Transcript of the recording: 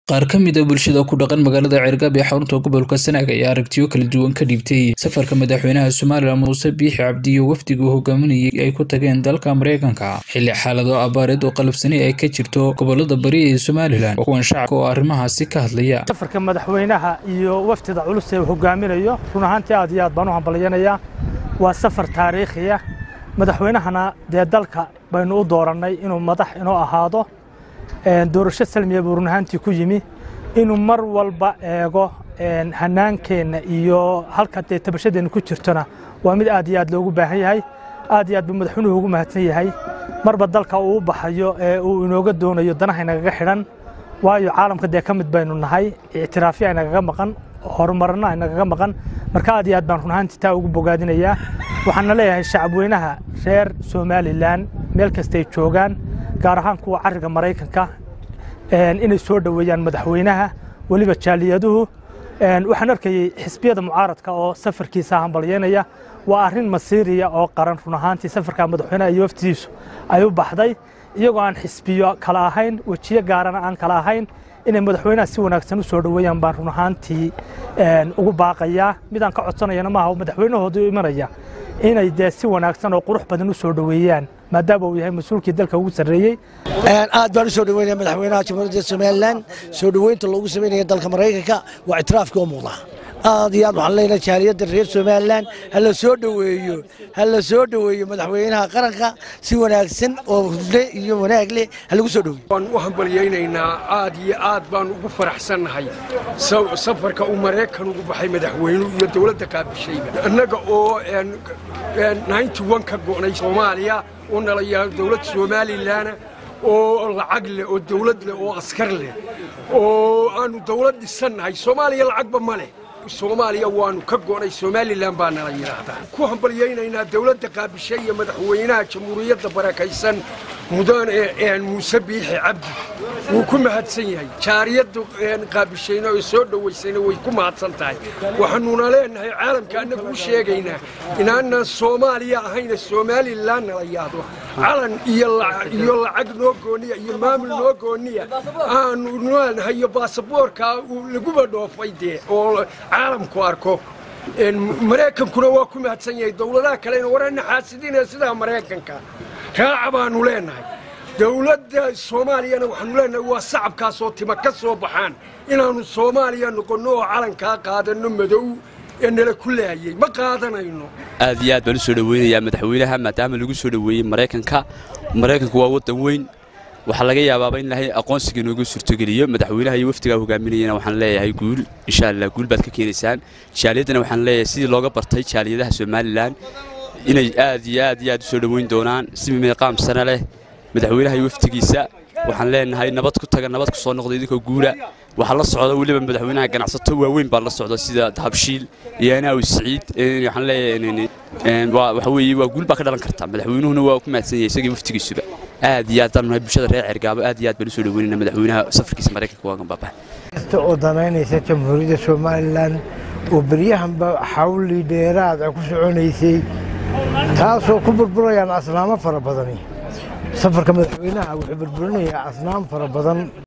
qaar ka mid a bulshada ku dhaqan magaalada ceergaab ee xarunta gobolka sanaag ayaa aragtiyo kala duwan ka dhiibtay safarka madaxweynaha somalilan muuse biixi cabdi iyo wafdiga uu hogaaminayay ay ku tageen dalka mareykanka xilli xaalado abaareed oo qalabsani ay ka jirto gobolada bari ee somalilan kuwan shacabka oo arrimahaasi ka hadlaya safarka madaxweynaha iyo wafdida culus ee uu hogaaminayo run ahaantii aad iyo aad baan u hambalyanayaa waa safar taariikhiya madaxweynahana dee dalka baynu u doorannay inuu madax inoo ahaado doorasho salmiya buu run ahaantii ku yimi inuu mar walba eego hanaankeenna iyo halka dee tabashadeenna ku jirtona waa mid aad iyo aad loogu baahan yahay aad iyo aad buu madaxweynuhu ugu mahadsan yahay marba dalka uu u baxayo ee uu inooga doonayo danaha inagaga xidhan waayo caalamka dee ka mid baynu nahay ictiraafyo aynagaga maqan horumarna aynagaga maqan marka aad iyo aad baan run ahaantii taa ugu bogaadinayaa waxaana leeyahay shacabweynaha reer somalilan meel kastay joogaan gaar ahaan kuwa cariga maraykanka inay soo dhoweeyaan madaxweynaha weliba jaaliyaduhu waxaan arkayey xisbiyada mucaaradka oo safarkiisa hambalyeynaya waa arrin masiiriya oo qaran run ahaantii safarka madaxweynaha iyo waftidiisu ay u baxday iyagoo aan xisbiyo kala ahayn wejiyo gaarana aan kala ahayn inay madaxweynaha si wanaagsan u soo dhoweeyaan baan run ahaantii ugu baaqayaa midaan ka codsanayana maaha madaxweynahoodu imanaya inay dee si wanaagsan oo qurux badan u soo dhoweeyaan maadaama uu yahay mas-uulkii dalka ugu sarreeyey aad baan u soo dhoweynaya madaxweynaha jamhuuriyadda somalilan soo dhoweynta loogu samaynaya dalka maraykanka waa ictiraafkii oo muuqda aad iyo aad waxaan leenahay jaaliyadda reer somalilan ha la soo dhoweeyo ha la soo dhoweeyo madaxweynaha qaranka si wanaagsan oo hufle iyo wanaag leh ha lagu soo dhoweeyo waan u hambalyaynaynaa aad iyo aad baan ugu faraxsannahay safarka uu maraykan ugu baxay madaxweynuhu iyo dowladda kaabishayba annaga oo ka go'nay soomaaliya oo nalayaa dowlad somalilan oo lacag leh oo dowlad leh oo askar leh oo aanu dowlad dhisannahay soomaaliya lacagba ma leh soomaaliya waanu ka go'nay somalilan baa nala yidhaahdaa ku hambalyaynaynaa dowladda qaabishay iyo madaxweynaha jamhuuriyadda barakaysan mudane muuse biixi cabdi wuu ku mahadsan yahay jaariyadda qaabishayna oo soo dhowaysayna way ku mahadsan tahay waxaanuna leenahay caalamka annagu u sheegaynaa inaanan soomaaliya ahayna somalilan nala yaado calan iyo lacag noo gooniya iyo maamul noo gooniya aanu leenahay iyo baasaboorka laguba dhoofay dee oo caalamku arko maraykankuna waa ku mahadsan yahay dowladaha kalena warana xaasidina sidaa maraykanka raaca baanu leenahay dowladda soomaaliyana waxaanu leenahay waa sacabkaasoo tima ka soo baxaan inaannu soomaaliya noqonno oo calankaa qaadanno madow ee nala ku laayey ma qaadanayno aad iyo aad baan u soo dhoweynayaa madaxweynaha maadaama lagu soo dhoweeyey maraykanka maraykanku waa waddan weyn waxaa laga yaabaaba in ilaahay aqoonsiga inoogu suurtogeliyo madaxweynaha iyo wafdigaa hogaaminayana waxaan leeyahay guul insha allah guul baad ka keenaysaan jaaliyaddana waxaan leeyahay sidii looga bartay jaaliyadaha somalilan inay aad iyo aad iyo aad u soo dhoweyn doonaan si meeqaam sane leh madaxweynaha iyo wafdigiisa waxaan leenahay nabad ku taga nabad ku soo noqda idinkoo guula waxaa la socda weliba madaxweynaha ganacsato waaweyn baa la socda sida habshiil iyo anaawi siciid waxaan leeyahay waxa weeye waa guul baa ka dhalan karta madaxweynuhuna waa ku mahadsan yahay isagii wafdigiisuba aad iyo aad baan bulshada reer cergaabo aad iyo aad baan u soo dhoweynayna madaxweynaha safarkiisa maraykanka waagan baabax kasta oo danaynaysa jamhuuriyadda somalilan oo beryahanba xawli dheeraad ku soconaysay taasoo ku burburayaan asnaamo fara badani safarka madaxweynaha wuxuu burburinayaa asnaam fara badan